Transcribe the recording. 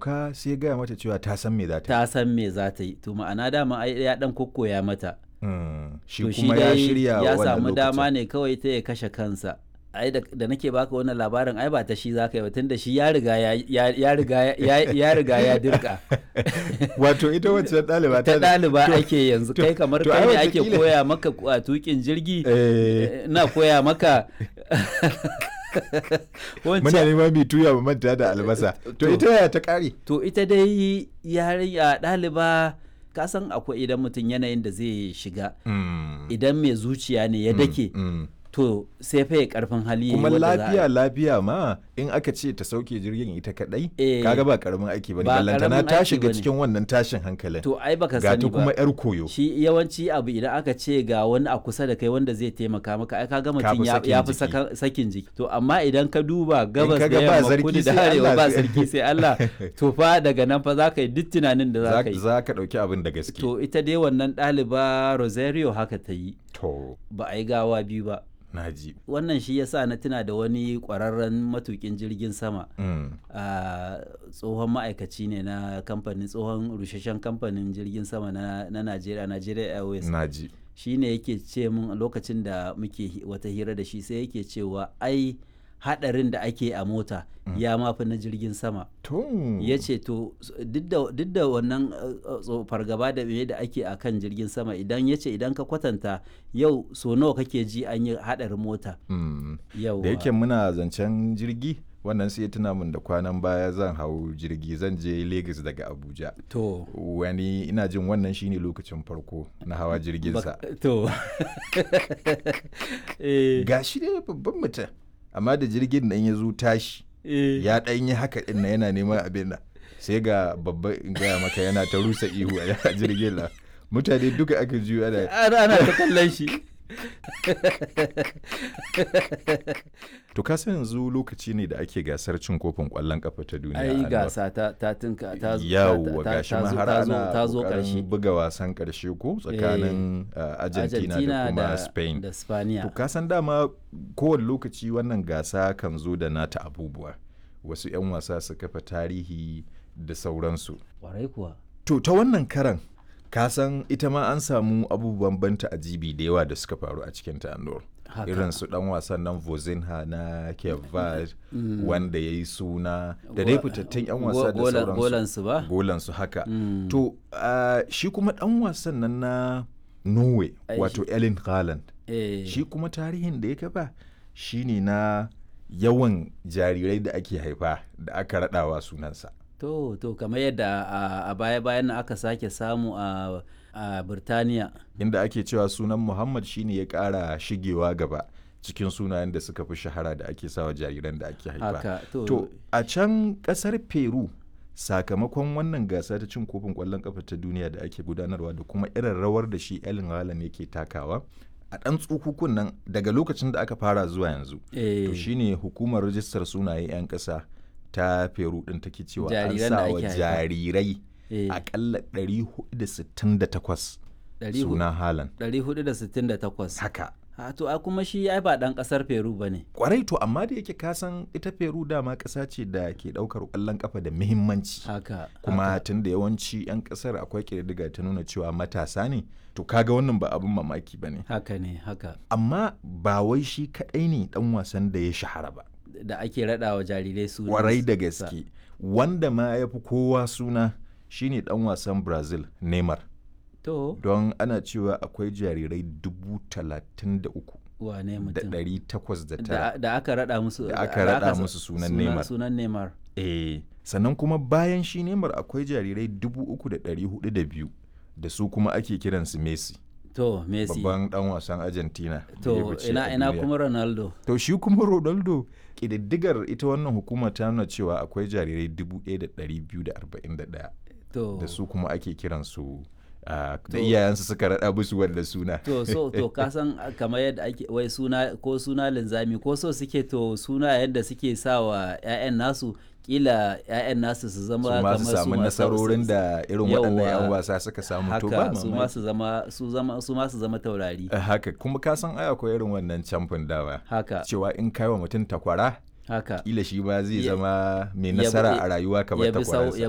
sauka sai ya gaya mata cewa ta san me za ta ta san me za ta yi to ma'ana dama ai ya dan kokkoya mata Mm, shi to kuma ya dai shirya ya wannan samu dama lokacin. ne kawai ta ya kashe kansa ai da, da nake baka wannan labarin ai ba ta shi za ka yi ba tunda shi ya riga ya, ya, ya riga ya, ya riga ya dirka wato ita wacce ɗaliba ta ɗaliba to- ake yanzu to- kai kamar to kai ai ne ake wataƙila- koya maka a tukin jirgi Eh, na koya maka muna wancan neman mai tuya mu manta da albasa to To- ita yaya ta ƙare to ita dai yarinya ɗaliba ka san akwai idan mutum yanayin da zai shiga Mm, idan mai zuciya ne ya dake mm. to sai fa ya karfin hali kuma wadda za a- lafiya lafiya ma in aka ce ta sauke jirgin ita kadai Eh, kaga ba karamin aiki bane ba ballantana karamin ta aiki shiga bane. cikin wannan tashin hankalin to ai baka ga sani ta kuma ba yar koyo shi yawanci abu idan aka ce ga wani a kusa da kai wanda zai taimaka maka ai kaga mutum fi ya sakin ya fi jiki. saka- sakin jiki to amma idan ka duba gabas ka da ga ba yamma sarki kudu da sai arewa Allah ba sai- sarki sai Allah to fa daga nan fa za ka yi duk tunanin da za za ka yi za ka dauki abin da gaske to ita dai wannan ɗaliba Rosario haka ta yi to ba a yi gawa biyu ba naji wannan shi yasa na tuna da wani ƙwararren matukin jirgin sama Mm, a tsohon ma'aikaci ne na kamfanin tsohon rusheshen kamfanin jirgin sama na na Najeriya Nigeria Airways naji shi ne yake ce mun lokacin da muke hi- wata hira da shi sai yake cewa ai hadarin da ake a mota ya mafi na jirgin sama to ya ce to s- duk da- duk da wannan uh, uh, tso- fargaba da me da ake a kan jirgin sama idan ya ce idan ka kwatanta yau so nawa kake ji an yi hadarin mota Mm, yau da yake muna zancen jirgi wannan sai ya tuna min da kwanan baya zan hau jirgi zan je Lagos daga Abuja to wani ina jin wannan shine lokacin farko na hawa jirgin sa bak- to eh, ga shi ne babban mutum amma da jirgin nan ya zo tashi eh, ya ɗan yi haka ɗin na yana neman abin nan sai ga babban in gaya maka yana ta rusa ihu a jirgin nan mutane duka aka juyo ana ana ana ta kallon shi to ka san yanzu lokaci ne da ake gasar cin kofin ƙwallon kafa ta duniya ai Anwar. gasa ta ta tinka ta zo- yawwa ta- ta- gashi ta ma zo- har ta zo- ana ta zo ƙoƙarin karshe buga wasan ƙarshe ko tsakanin uh, Argentina, da kuma Spain da Spaniya To ka san dama kowane lokaci wannan gasa kan zo da nata abubuwa. Wasu 'yan wasa su kafa tarihi da sauransu. kwarai kuwa To ta wannan karan ka san ita ma an samu abubuwan banta ajibi da yawa da suka faru a cikin ta Andor. Haka. Irin su dan wasan nan Vozinha na Cape Verde wanda ya yi suna da dai fitattun 'yan wasa da Go- golan- sauransu. golansu ba Golansu haka. Mm. To ah, shi kuma dan wasan nan na Norway Ai, wato Erling Haaland. eh, shi kuma tarihin da ya kafa shine na yawan jarirai da ake haifa da aka raɗawa sunansa to to kamar yadda a- a baya bayan nan aka sake samu a a Birtaniya inda ake cewa sunan muhammad shine ya ƙara shigewa gaba cikin sunayen da suka fi shahara da ake sawa jariran da ake haifa haka to, to a can ƙasar peru sakamakon wannan gasa ta cin kofin ƙwallon ƙafa ta duniya da ake gudanarwa da kuma irin rawar da shi Erling Haaland yake takawa a ɗan tsukukun nan daga lokacin da aka fara zuwa yanzu eh, to shine hukumar rajistar sunaye 'yan ƙasa ta peru ɗin take cewa an Jariran sa da wa ake haifa. jarirai eh, akalla 468 ɗari hu- suna halan 468 haka ha to a kuma shi ai ba dan kasar Peru bane kwarai to amma da yake kasan ita peru dama ƙasa ce da ke ɗaukar ƙwallon ƙafa da muhimmanci haka kuma haka. tun da yawanci 'yan ƙasar akwai ƙididdiga ta nuna cewa matasa ne to kaga wannan ba abin mamaki ba ne haka ne haka amma ba wai shi kaɗai ne ɗan wasan da ya shahara ba da ake raɗa wa jarirai su kwarai da gaske wanda ma ya fi kowa suna shine dan wasan brazil neymar to don ana cewa akwai jarirai dubu talatin da uku wane da mutum ɗari takwas da da, tara da aka raɗa musu Da aka raɗa sa- musu sunan suna- Neymar. sunan Neymar eh sannan kuma bayan shi neymar akwai jarirai dubu uku da ɗari hudu da biyu da su kuma ake kiransu messi to Messi babban dan wasan argentina da ya to fice ina a ina duniya. kuma Ronaldo to shi kuma ronaldo ƙididdigar ita wannan hukuma ta nuna cewa akwai jarirai dubu ɗaya da ɗari biyu da arba'in da ɗaya to da su kuma ake kiransu ah, da To- iyayensu suka raɗa musu wanda suna to so to ka san a- kamar yadda ake wai suna ko suna linzami ko so suke to suna yadda suke sa wa 'ya'yan nasu kila 'ya'yan nasu su zama su ma kamar su su samu ma- nasarorin da irin waɗannan 'yan Yawwa. wasa suka samu to ba haka su ma mamaki. su zama su zama su ma su zama taurari Eh, haka kuma ka san ai akwai irin wannan camfin dawa haka cewa in kai wa mutum takwara haka kila shi ma zai Ya- zama mai ya bi- nasara a rayuwa kamar ya bi sau- takwararsa ya